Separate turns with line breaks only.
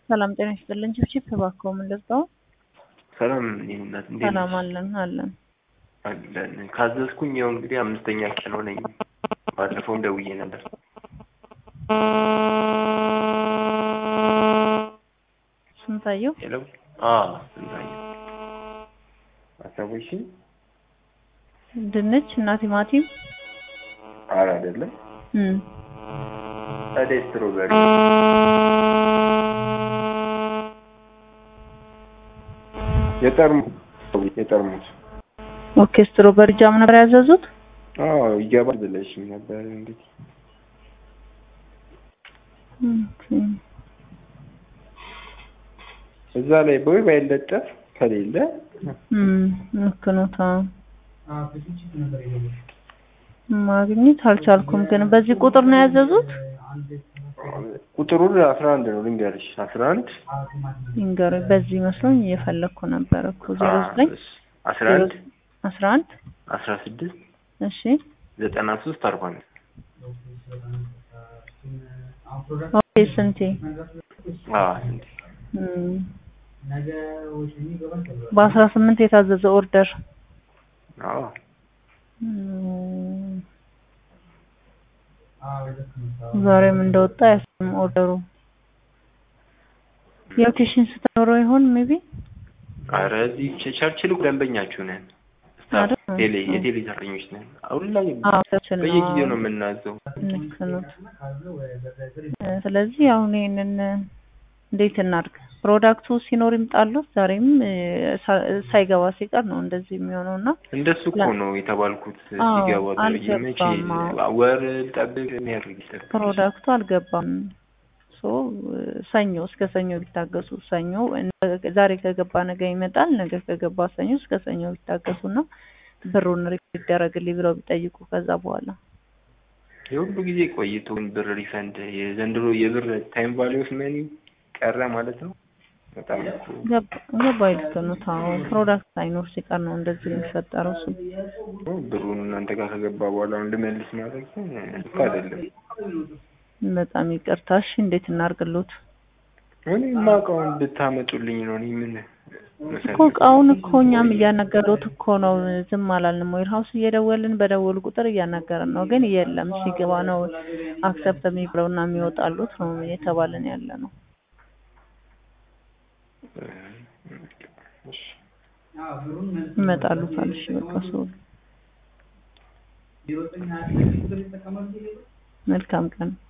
ሰላም ጤና ይስጥልን። ችብችብ እባክዎ ምን ልርዳው?
ሰላም እኔ እናት እንዴት
ሰላም
ነሽ?
አለን አለን።
አለን ካዘዝኩኝ ያው እንግዲህ አምስተኛ ቀን ሆነኝ። ባለፈውም ደውዬ ነበር።
ስንታየው
ሄሎ አ ስንታየው አሰቦሽኝ
ድንች እና ቲማቲም
አረ አይደለም
እም
ታዲያ ስትሮበሪ የጠርሙስ የጠርሙስ
ኦኬ። ስትሮበሪ ጃም ነበር ያዘዙት።
አዎ ይገባል ብለሽኝ ነበር እንግዲህ
ኦኬ።
እዛ ላይ ቦይ ባይለጠፍ ከሌለ
እም ልክ ነው። ታ ማግኘት አልቻልኩም፣ ግን በዚህ ቁጥር ነው ያዘዙት።
ቁጥሩን አስራ አንድ ነው ልንገርሽ አስራ አንድ
ይንገሩ። በዚህ መስሎኝ እየፈለግኩ ነበር እኮ ዜሮ ዘጠኝ
አስራ አንድ
አስራ አንድ
አስራ ስድስት
እሺ
ዘጠና ሶስት አርባ አምስት
ኦኬ። ስንቴ
አዎ እንዴ
እም በአስራ ስምንት የታዘዘ ኦርደር
አዎ
እም ዛሬም እንደወጣ ያስም ኦርደሩ የሎኬሽን ስትኖረው ይሆን ሜቢ
አረ እዚህ ቸ- ቸርችል ደንበኛችሁ ነን
አይደል?
ቴሌ የቴሌ ሰራተኞች ነን አሁን ላይ
አዎ ሰችን
በየጊዜው ነው የምናዘው
ልክ ነው። እ ስለዚህ አሁን ይሄንን እንዴት እናድርግ? ፕሮዳክቱ ሲኖር ይምጣሉት። ዛሬም እ ሳ- ሳይገባ ሲቀር ነው እንደዚህ የሚሆነው እና
እንደሱ እኮ ነው የተባልኩት
አዎ፣
ሲገባ ተብዬ መቼ
አልገባም። አዎ።
ወር ልጠብቅ የሚያደርግ ይጠብቅ
ፕሮዳክቱ አልገባም። ሶ ሰኞ እስከ ሰኞ ቢታገሱ ሰኞ ዛሬ ከገባ ነገ ይመጣል። ነገ ከገባ ሰኞ እስከ ሰኞ ቢታገሱና ብሩን ሪፊት ይደረግልኝ ብለው ቢጠይቁ ከዛ በኋላ
የሁሉ ጊዜ ቆይቶ ብር ሪፈንድ የዘንድሮ የብር ታይም ቫሊዩ ኦፍ መኒ ቀረ ማለት ነው። በጣም እኮ
ገባ- ገባኝ። ልክ ነው። ታው ፕሮዳክት ሳይኖር ሲቀር ነው እንደዚህ የሚፈጠረው። እሱ
ብሩን እናንተ ጋር ከገባ በኋላ እንድመልስ ማድረግ ግን ልክ አይደለም።
በጣም ይቅርታ። እሺ እንዴት እናርግሎት?
እኔ የማውቀውን ብታመጡልኝ ነው። እኔ ምን
እኮ እቃውን እኮ እኛም እያናገሩት እኮ ነው። ዝም አላልንም። ዌር ሀውስ እየደወልን በደወሉ ቁጥር እያናገርን ነው። ግን የለም ሲገባ ነው አክሰፕት የሚብለው እና የሚወጣሉት ነው እየተባለን ያለ ነው።
እሺ
ይመጣሉታል። እሺ በቃ ሰው መልካም ቀን